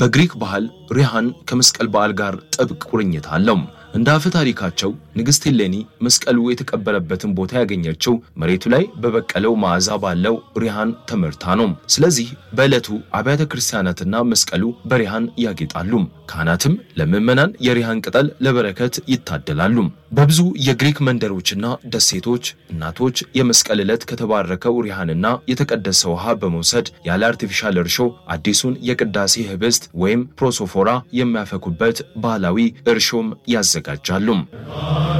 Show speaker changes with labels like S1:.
S1: በግሪክ ባህል ሪሃን ከመስቀል በዓል ጋር ጥብቅ ቁርኝት አለው። እንደ አፈ ታሪካቸው ንግሥት ሄሌኒ መስቀሉ የተቀበረበትን ቦታ ያገኘችው መሬቱ ላይ በበቀለው መዓዛ ባለው ሪሃን ተመርታ ነው። ስለዚህ በዕለቱ አብያተ ክርስቲያናትና መስቀሉ በሪሃን ያጌጣሉ። ካህናትም ለምዕመናን የሪሃን ቅጠል ለበረከት ይታደላሉ። በብዙ የግሪክ መንደሮችና ደሴቶች እናቶች የመስቀል ዕለት ከተባረከው ሪሃንና የተቀደሰ ውሃ በመውሰድ ያለ አርቲፊሻል እርሾ አዲሱን የቅዳሴ ህብስት ወይም ፕሮሶፎራ የሚያፈኩበት ባህላዊ እርሾም ያዘጋጃሉ።